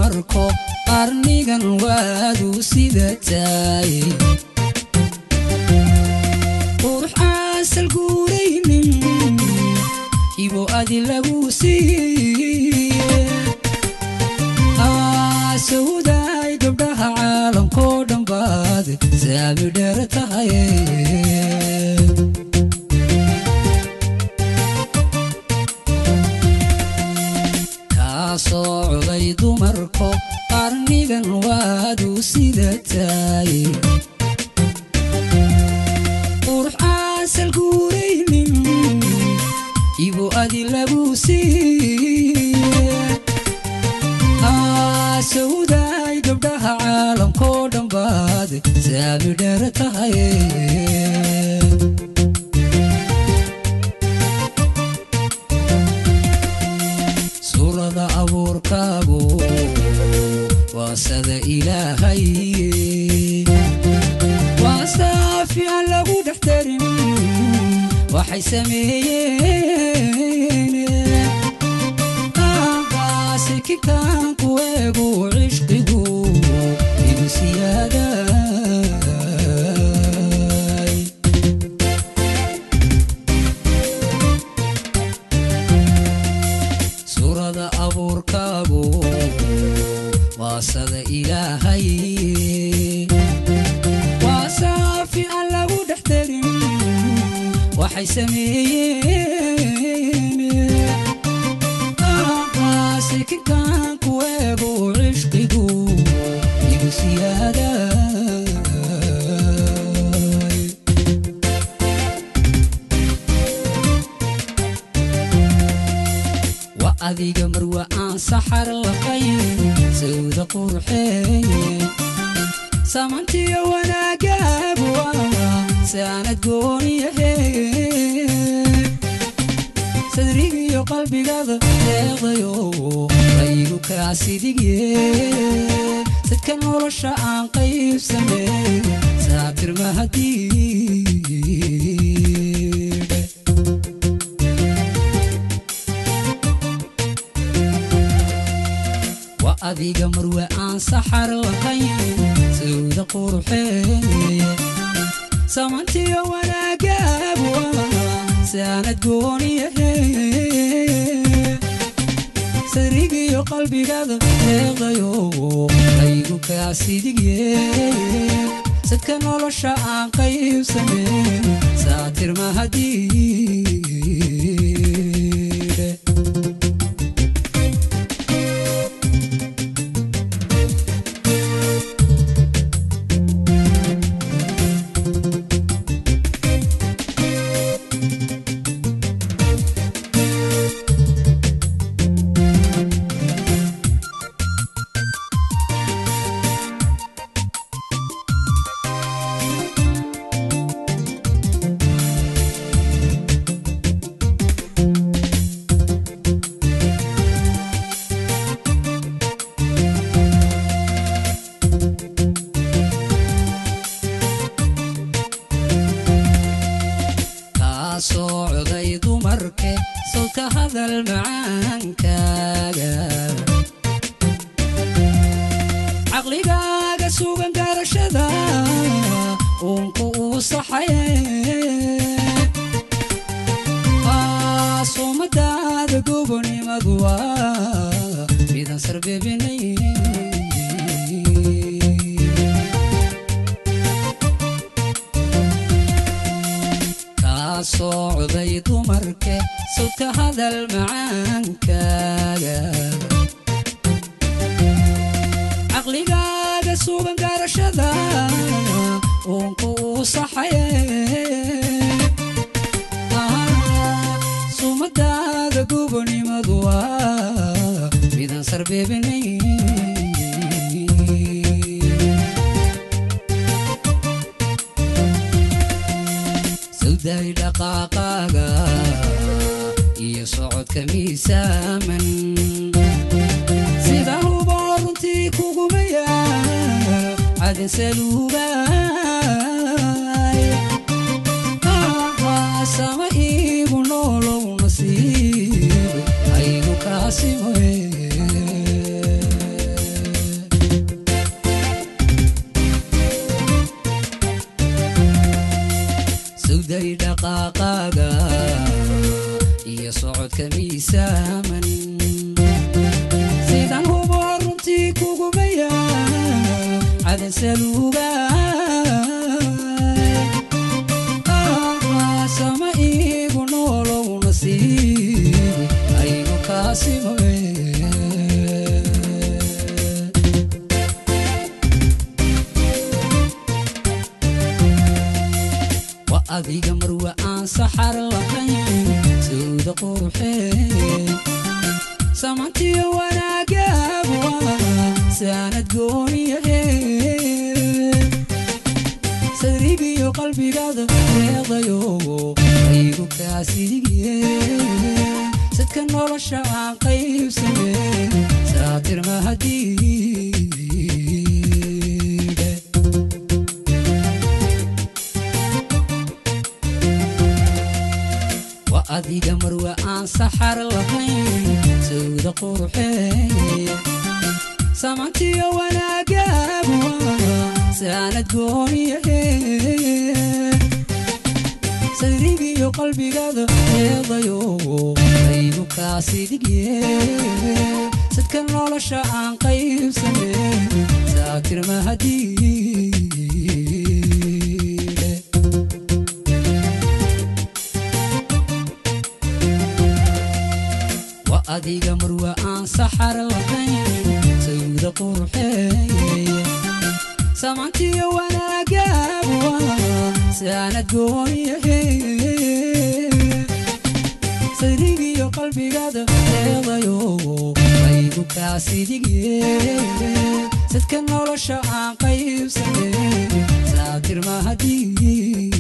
dumarko qarnigan waadu sida taay qurux aasal guuraynin ibo adi lagu siiye sawdaay gabdhaha caalamkoo dhan baad saami dheer tahay kaa soocday dumarko qarnigan waadu sida taay qurux aasal guuraynin ibo adi lagu siiye sawdaay gabdhaha caalamkoo dhan baad saami dheer tahay suurada abuurkaagu waa sada ilaahay waa saafi aan lagu dhex darin waxay sameeyeen kikaanku eegu cishqigu igu siyaaday suurada abuurkaagu waa sada ilaahay waa saafi aan lagu dhex darin waxay sameeyeen kikaanku eegu cishqigu igu siyaaday wa adiga marwa aan saxar laqayn sawda qurxeeye samantiyo wanaagaagu saanad gooniyahe sadrigiyo qalbigada deeqdayo raygu kaasidigye sadka nolosha aan qaybsame saatir mahadiidhe wa adiga marwe aan saxar laqayn sawda qurxeeye samantiyo wanaagaagu saanad gooniyahe sadrigiyo qalbigada deeqdayo raygu kaasidigye sadka nolosha aan qaybsame saatir mahadiidhe socday dumarke sawdka hadal macaankaaga caqligaaga sugan garashada uunku uu saxaye suumadaada gobonimadu waa midan sarbebinay socday dumarke sawdka hadal macaankaaga caqligaaga sugan garashada uunku uu saxaye suumadaada gobonimadu waa midan sarbebinay sawday dhaqaaqaaga iyo socodka miisaaman sida huboo runtii kugumaya cadan saluugaay sama iigu noolow nasiib aygu kaasimoe socodka miisaaman sidaan hubo runtii kugumaya cadan saluugaay sama iigu noolow nasiibi aynu kaasimoe wa adiga marwa aan saxar lahayn sawda quruxee samantiyo wanaagaabuwa saanad gooniyahe sadrigiyo qalbigaada deeqdayo aygu kaasidigiye sadka nolosha aan qaybsame saatir mahadiide wa adiga marwa aan saxar lahayn sawda quruxee samantiyo wanaagaabuwa saanad gooniyahe sadrigiyo qalbigaada eedayo aygu kaasidigye sadka nolosha aan qaybsame saatir mahadiide wa adiga marwa aan saxar lahayn sawda quruxeeye samantiyo wanaagaabuwa saanad gooniyahe sadrigiyo qalbigaada eedayo aygu kaasidigye sadka nolosha aan qaybsame saatir mahadii